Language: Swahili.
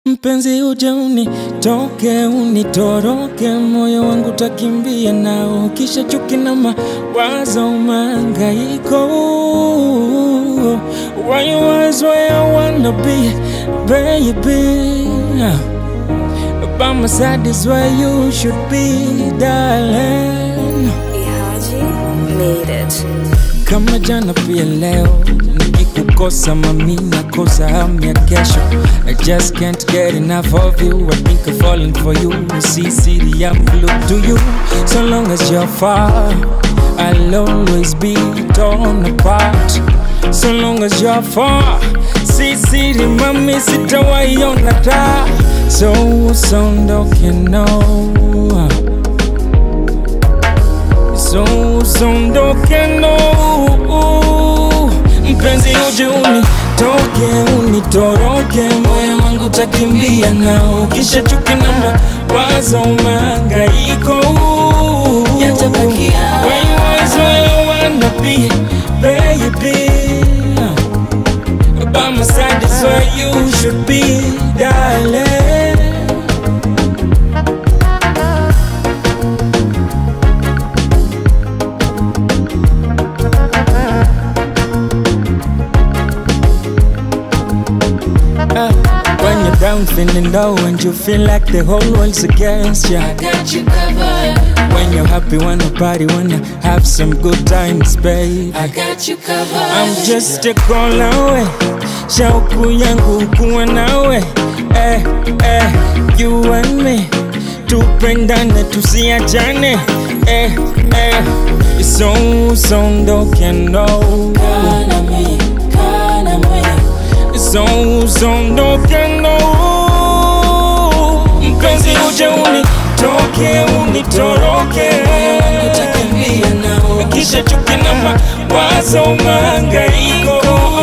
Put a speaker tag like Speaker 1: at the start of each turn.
Speaker 1: Mpenzi uje unitoke unitoroke, moyo wangu takimbia nao, kisha chuki na mawazo mangaiko. Why you always where I wanna be, baby? By my side is where you should be, darling.
Speaker 2: Ihaji made it.
Speaker 1: Kama jana pia leo nikikukosa mami nakosa hamu ya kesho I just can't get enough of you I think I'm falling for you See city I'm glued to you So long as you're far I'll always be torn apart So long as you're far See city mami sitawaiona taa So usondoke no So usondoke no Mpenzi uje unitoke unitoroke, moyo wangu takimbia nao, kisha chuki na mawazo mangaiko
Speaker 2: Yatabakia.
Speaker 1: When you always where I wanna be, baby By my side is where you should be, darling Uh, when you're down, feeling low, and you feel like the whole world's against you.
Speaker 2: I got you covered.
Speaker 1: When you're happy, wanna party, wanna have some good times, babe.
Speaker 2: I got you covered.
Speaker 1: I'm just a call away, shauku yangu kuwa nawe. Eh, eh, you and me, tupendane tusiachane. Eh, eh, so usondoke no.
Speaker 2: Kana me, kana me.
Speaker 1: So usondoke no Mpenzi uje unitoke unitoroke
Speaker 2: Utakimbia nao.
Speaker 1: Kisha chuki na mawazo mangaiko